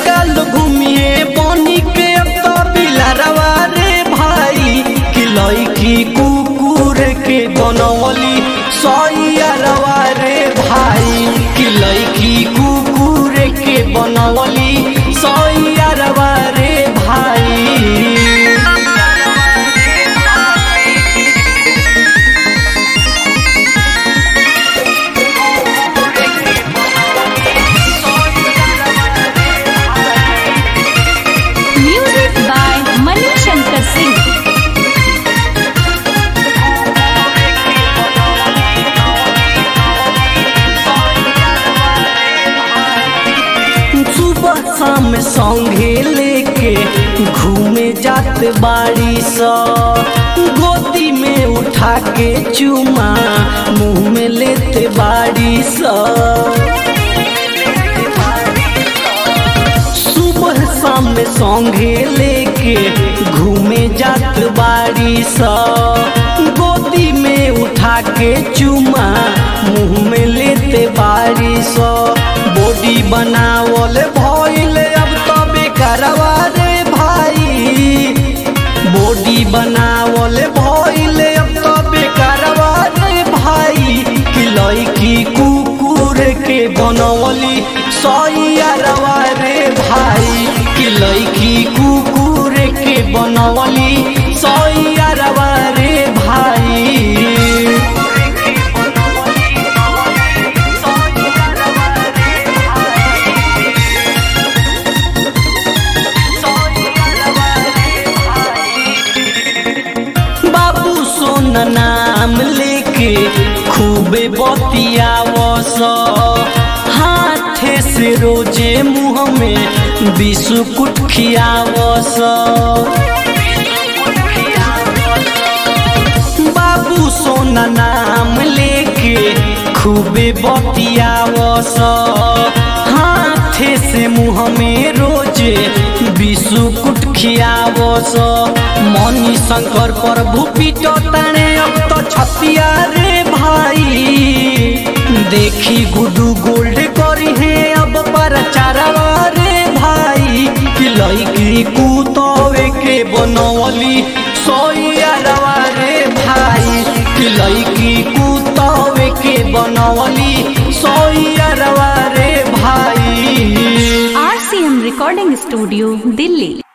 लइका लोग घूमिए बनी के अब तो बिलारवा रे भाई कि लइकी कुकुर के बनवली सैयरवा रे भाई कि लइकी कुकुर के बनवली सैयरवा रे भाई Music by Mani Shankar Singh. सुबह शाम संगे लेके घूमे जात बाड़ी स गोदी में उठा के चुमा मुंह में लेते बाड़ी स सुबह शाम संगे लेके घूमे जात बाड़ी स गोदी में उठा के चुमा मुंह में लेते बाड़ी स बॉडी बनावल भइल अब तो बेकारवा रे भाई बॉडी बनावल भइल अब तो बेकारवा रे भाई कि लइकी कुकुर के बनवली सैयरवा रे भाई कि लइकी कुकुर के बनवली सैयरवा रे भाई बाबू सोन नाम लेके खूबे बतियावस हाथे से रोजे मुँह में बिस्कुट खियावस बाबू सोना नाम लेके खूबे बतियावस हाथे से मुँह में रोजे बिस्कुट खियावस मनी शंकर प्रभु पीटो ताने अब तो छतिया रे भाई देखी गुडू गोल्ड करी है अब पर चारवा रे भाई कि लइकी कुतवे के बनवली सोयरवा रे भाई कि लइकी कुतवे के बनवली सोयरवा रे भाई RCM Recording Studio, Delhi.